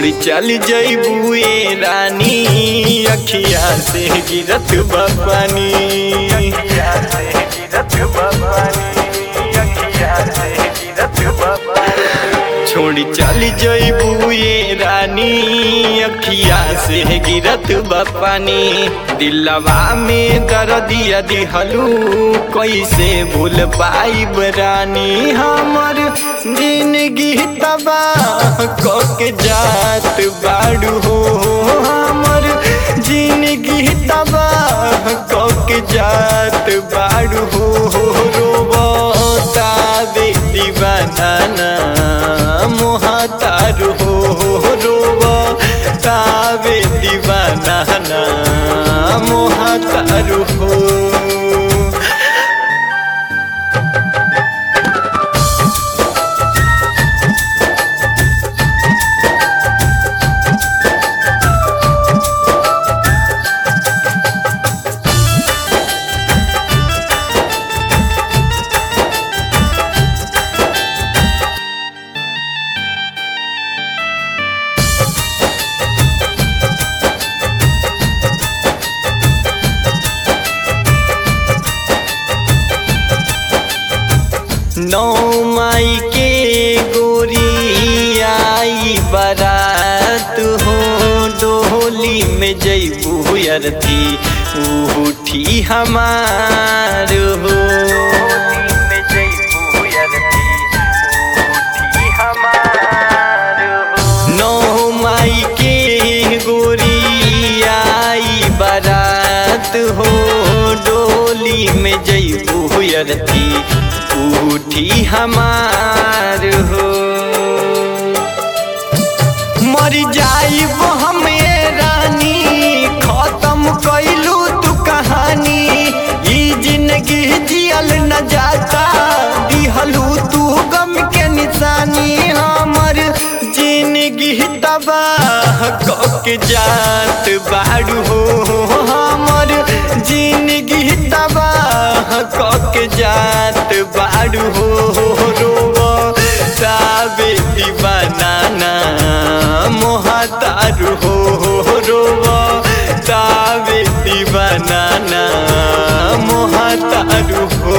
छोड़ी चल जईबू ए रानी अखिया से गिरत बा पानी अखिया से गिरत बा पानी अखिया से गिरत बा पानी छोड़ी चल जईबू ये रानी अखिया से गिरत बा पानी दिलवा में दर्दिया दिहलू कैसे भूल पाइब रानी हमर जिंदगी तबाह के जात बाड़ू हो हमर जिंदगी तबाह के जात बाड़ू हो रोबता दे दीवाना मोहतारू हो रोबा तावे दीवाना मोहतारू हो नौ माई के गोरी आई बारात हो डोली में जईबू अरथी उठी हमार हो नौ माई के गोरी आई बारात हो डोली में जईबू अरथी उठी हमार हो मर जाइब हम ये रानी खत्म कैलू तू कहानी ई जिंदगी जियल न जाता दिहलू तू गम के निशानी हमर जिंदगी तबाह के जात बाड़ू हो हमर जिंदगी तबाह के जात बाड़ू हो रोबो साबे दीवाना मोहतारू हो रोबो साबे दीवाना मोहतारू हो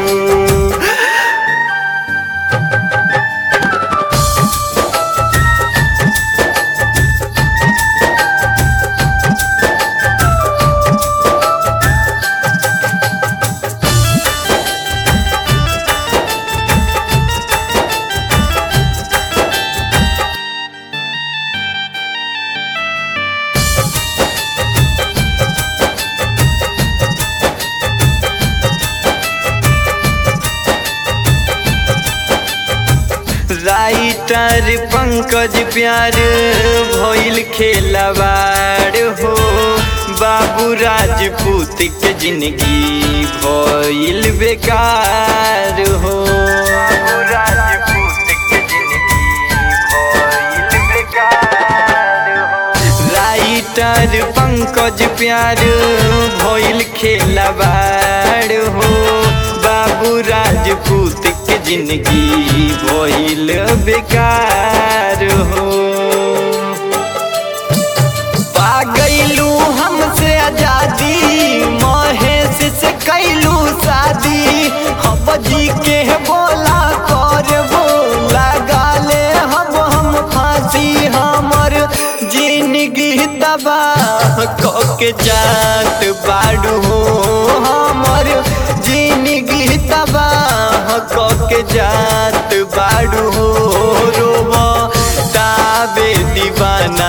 राइटर पंकज प्यार भइल खेलवाड़ हो बाबू राजपूत के जिंदगी भइल बेकार हो राइटर पंकज प्यार भइल खेलवाड़ हो बाबू राजपूत के जिंदगी भइल बेकार हो पा गईलू हमसे आजादी महेश से कैलू शादी हम जी के बोला कर बोला गाले हम हम फांसी हमर जिंदगी तबाह के जात बाड़ू हो हमर जिंदगी तबाह के जात बाड़ू हो रोबो ताबे दीवाना